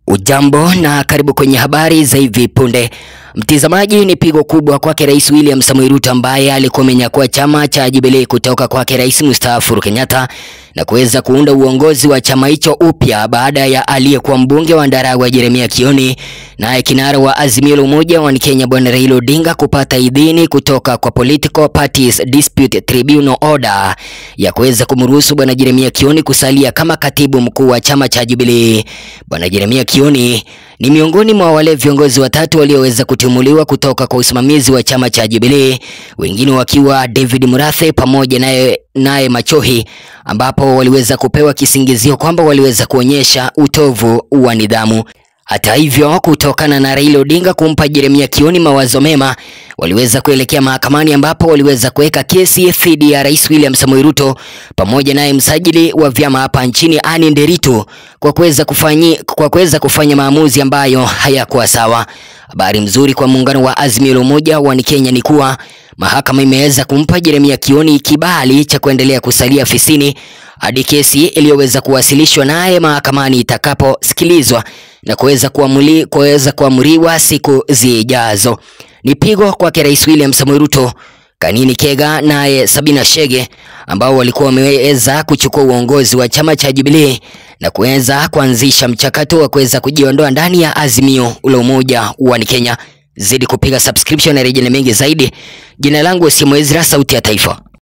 Ujambo na karibu kwenye habari za hivi punde. Mtizamaji, ni pigo kubwa kwake Rais William Samoei Ruto ambaye alikuwa amenyakua chama cha Jubilee kutoka kwake Rais mstaafu Uhuru Kenyatta na kuweza kuunda uongozi wa chama hicho upya baada ya aliyekuwa mbunge wa Ndaragwa Jeremia Kioni naye kinara wa Azimio la Umoja wa Kenya Bwana Raila Odinga kupata idhini kutoka kwa Political Parties Dispute Tribunal Order ya kuweza kumruhusu Bwana Jeremia Kioni kusalia kama katibu mkuu wa chama cha Jubilee. Bwana Jeremia Kioni ni miongoni mwa wale viongozi watatu walioweza kutimuliwa kutoka kwa usimamizi wa chama cha Jubilee, wengine wakiwa David Murathe pamoja naye naye Machohi, ambapo waliweza kupewa kisingizio kwamba waliweza kuonyesha utovu wa nidhamu. Hata hivyo, kutokana na Raila Odinga kumpa Jeremia Kioni mawazo mema, waliweza kuelekea mahakamani ambapo waliweza kuweka kesi dhidi ya Rais William Samoei Ruto pamoja naye msajili wa vyama hapa nchini Anne Nderitu kwa kuweza kufanyi, kwa kuweza kufanya maamuzi ambayo hayakuwa sawa. Habari mzuri kwa muungano wa Azimio la Umoja wa Kenya ni kuwa mahakama imeweza kumpa Jeremia Kioni kibali cha kuendelea kusalia afisini hadi kesi iliyoweza kuwasilishwa naye mahakamani itakaposikilizwa na kuweza kuamuli kuweza kuamuriwa siku zijazo. Ni pigo kwake Rais William Samoei Ruto, Kanini Kega naye Sabina Chege ambao walikuwa wameweza kuchukua uongozi wa chama cha Jubilee na kuweza kuanzisha mchakato wa kuweza kujiondoa ndani ya Azimio la Umoja wa Kenya. Zidi kupiga subscription na rejea mengi zaidi. Jina langu Simo Ezra, sauti ya Taifa.